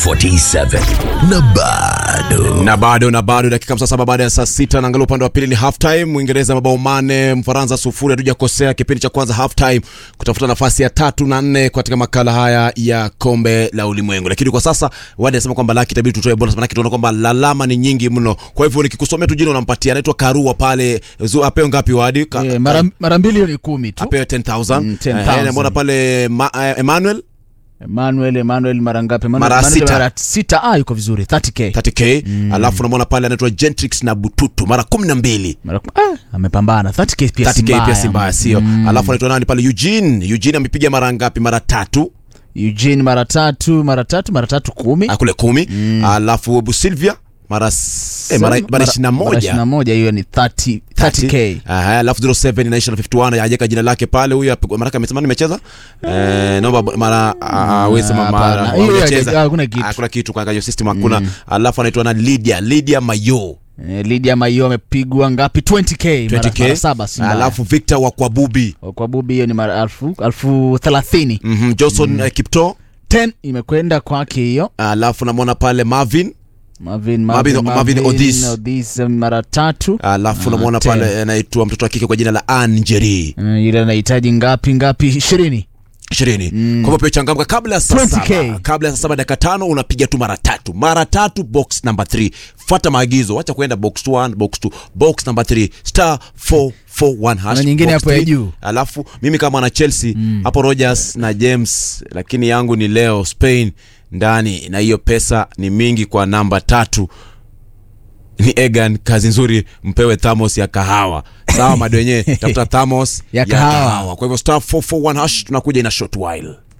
47 na bado na bado na bado dakika 57 baada ya saa sita naangalia upande wa pili ni half time mwingereza mabao mane mfaransa sufuri hatujakosea kipindi cha kwanza half time kutafuta nafasi ya tatu na nne katika makala haya ya kombe la ulimwengu lakini kwa sasa wadi anasema kwamba laki itabidi tutoe bonus manake tunaona kwamba lalama ni nyingi mno kwa hivyo nikikusomea tu jina unampatia anaitwa karua pale Zu- apewe ngapi wadi Ka- Eh, mara, mara mbili hiyo ni kumi tu apewe 10000 Mm, 10,000. Eh, mbona pale ma, eh, emmanuel Emmanuel Emmanuel mara ngapi Emmanuel- Mara Emmanuel sita. mara sita ah yuko vizuri 30k 30k alafu namwona pale anaitwa gentrix na bututu mara kumi na mbili mara ah, amepambana 30k pia si 30k pia si mbaya. mbaya sio alafu anaitwa nani pale eugene eugene amepiga mara ngapi mara tatu Eugene mara tatu mara tatu mara tatu kumi Ah, kule kumi alafu busilvia mara s- eh, mara mara ishirini na mara moja ishirini na moja hiyo ni 30 30k Aha, alafu 07 inaisha na 51 hajaweka jina lake pale huyu api- maraka amesema nimecheza eh, naomba mara awezi sema hapana. mara Hiyo hujacheza. haja- hakuna kitu. hakuna kitu kwa hiyo system hakuna alafu anaitwa na Lydia Lydia Mayo eh, Lydia Mayo amepigwa ngapi 20k mara, 20k mara saba si mbaya. alafu Victor wa Kwabubi kwa bubi hiyo ni mara alfu alfu thelathini mhm Johnson eh, Kipto 10 imekwenda kwake hiyo alafu namwona pale Marvin Marvin Marvin- Marvin Odis. Odis eh, mara tatu alafu Ah, namwona 10. pale anaitwa mtoto wa kike kwa jina la Anjeri Eh, yule anahitaji ngapi ngapi ishirini ishirini kwa hivyo pia changamka kabla ya saa 20K. saba kabla ya saa saba dakika tano unapiga tu mara tatu mara tatu box number 3 fuata maagizo wacha kuenda box 1 box 2 box number 3 star 441 hash Kuna nyingine box hapo ya 3. juu. alafu mimi kama na Chelsea hapo Rogers na James lakini yangu ni leo Spain ndani na hiyo pesa ni mingi kwa namba tatu ni Egan kazi nzuri mpewe thamos ya kahawa sawa madu wenyewe tafuta thamos Ya kahawa. kwa hivyo star 441 hash tunakuja ina short while